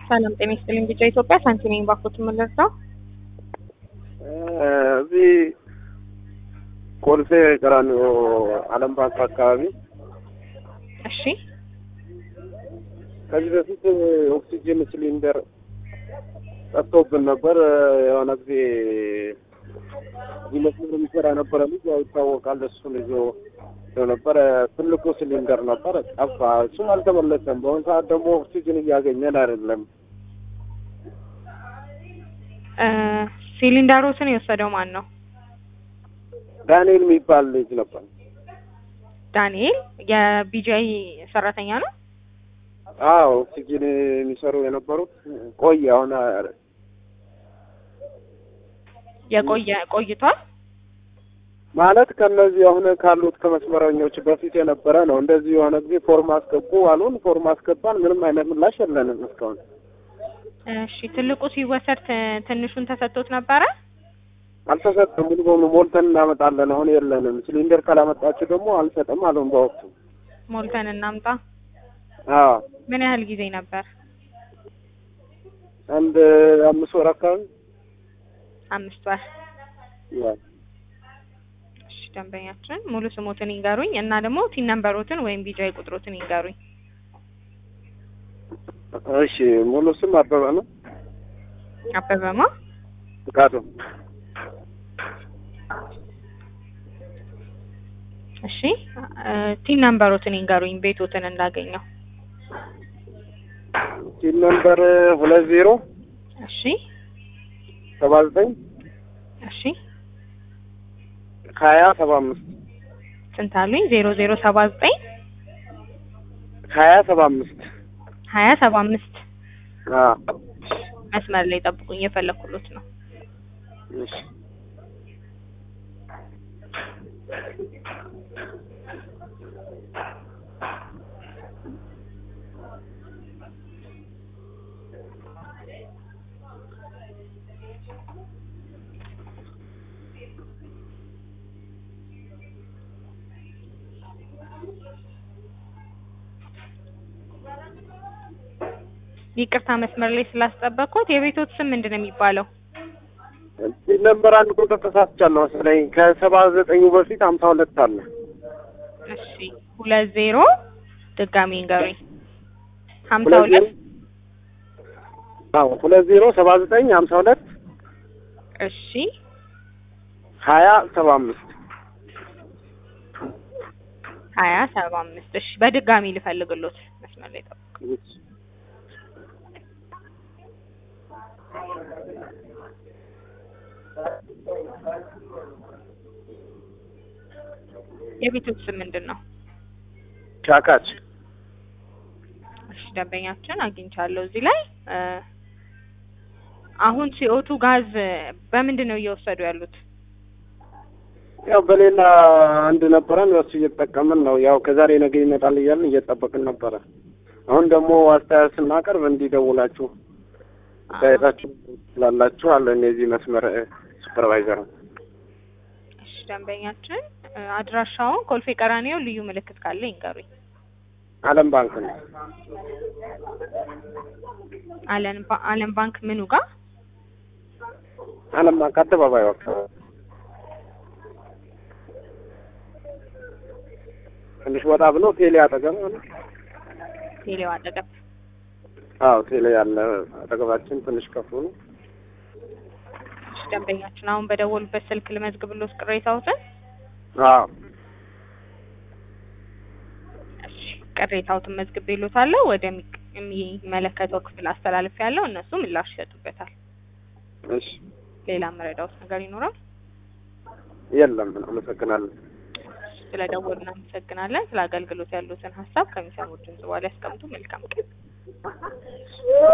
ሰላም ጤና ይስጥልኝ። ቢጫ ኢትዮጵያ ሳንቲሜን ባኮት የምንረዳው እዚህ ኮልፌ ቀራኒዮ ዓለም ባንክ አካባቢ እሺ ከዚህ በፊት ኦክሲጅን ሲሊንደር ጠፍቶብን ነበር። የሆነ ጊዜ እዚህ መስመር የሚሰራ ነበረ ልጅ ያው ይታወቃል። እሱን ይዞ ይዞ ነበረ። ትልቁ ሲሊንደር ነበር ጠፋ። እሱም አልተመለሰም። በአሁኑ ሰዓት ደግሞ ኦክሲጅን እያገኘን አይደለም። እ ሲሊንደሮትን የወሰደው ማን ነው? ዳንኤል የሚባል ልጅ ነበር። ዳንኤል የቢጂአይ ሰራተኛ ነው። አዎ ኦክሲጅን የሚሰሩ የነበሩት ቆየ። አሁን የቆየ ቆይቷል። ማለት ከነዚህ አሁን ካሉት ከመስመረኞች በፊት የነበረ ነው። እንደዚህ የሆነ ጊዜ ፎርም አስገቡ አሉን። ፎርም አስገባን። ምንም አይነት ምላሽ የለንም እስካሁን። እሺ ትልቁ ሲወሰድ ት- ትንሹን ተሰጥቶት ነበረ። አልተሰጠም። ሙሉ በሙሉ ሞልተን እናመጣለን። አሁን የለንም። ሲሊንደር ካላመጣችሁ ደግሞ አንሰጥም አሉን በወቅቱ። ሞልተን እናምጣ። አዎ ምን ያህል ጊዜ ነበር? አንድ አምስት ወር አካባቢ አምስት ወር። እሺ ደንበኛችን ሙሉ ስሞትን ይንገሩኝ እና ደግሞ ቲን ነምበሮትን ወይም ቢጂአይ ቁጥሮትን ይንገሩኝ። እሺ ሙሉ ስም አበበ ነው። አበበማ ፍቃዱ እሺ እ ቲን ነምበሮትን ይንገሩኝ ቤቶትን እንዳገኘው። ሲል ነምበር ሁለት ዜሮ እሺ ሰባ ዘጠኝ እሺ ሀያ ሰባ አምስት ስንት አሉኝ? ዜሮ ዜሮ ሰባ ዘጠኝ ሀያ ሰባ አምስት ሀያ ሰባ አምስት አዎ መስመር ላይ ጠብቁኝ፣ እየፈለኩሎት ነው። እሺ ይቅርታ መስመር ላይ ስላስጠበቅኩት። የቤቶት ስም ምንድን ነው የሚባለው? ሲል ነምበር አንድ ቁጥር ተሳስቻለሁ መሰለኝ። ከሰባ ዘጠኙ በፊት ሀምሳ ሁለት አለ። እሺ ሁለት ዜሮ ድጋሚ ንገሩኝ። ሀምሳ ሁለት ዜሮ ሁለት አዎ ሁለት ዜሮ ሰባ ዘጠኝ ሀምሳ ሁለት እሺ ሀያ ሰባ አምስት ሀያ ሰባ አምስት እሺ በድጋሚ ልፈልግሎት መስመር ላይ ጠብቁ። የቤቶት ስም ምንድን ነው? ሻካች እሺ ደንበኛችን አግኝቻለሁ እዚህ ላይ እ አሁን ሲኦቱ ጋዝ በምንድን ነው እየወሰዱ ያሉት? ያው በሌላ አንድ ነበረን በሱ እየተጠቀምን ነው። ያው ከዛሬ ነገ ይመጣል እያልን እየጠበቅን ነበረ። አሁን ደግሞ አስተያየት ስናቀርብ እንዲደውላችሁ አስተያየታችሁ ስላላችሁ አለን የዚህ መስመር ሱፐርቫይዘር ነው። እሺ ደንበኛችን እ አድራሻውን ኮልፌ ቀራኒዮ ልዩ ምልክት ካለ ይንገሩኝ። ዓለም ባንክ ነው። አለም ባ- አለም ባንክ ምኑ ጋር? ዓለም ባንክ አደባባዩ አካባቢ ትንሽ ወጣ ብሎ ቴሌ አጠገብ ነው። ቴሌው አጠገብ። አዎ ቴሌ ያለ አጠገባችን ትንሽ ከፍ ብሎ እሺ ደንበኛችን አሁን በደወሉበት ስልክ ልመዝግብሎት ቅሬታዎትን። አዎ እሺ ቅሬታዎትን መዝግቤሎታለሁ። ወደሚመለከተው ክፍል አስተላልፍ ያለው እነሱ ምላሽ ይሰጡበታል። እሺ ሌላ መረዳዎት ነገር ይኖራል? የለም አመሰግናለሁ። ስለ ደወሉ እናመሰግናለን። ስለ አገልግሎት ያሉትን ሀሳብ ከሚሰሙት ድምጽ በኋላ ያስቀምጡ። መልካም ቀን።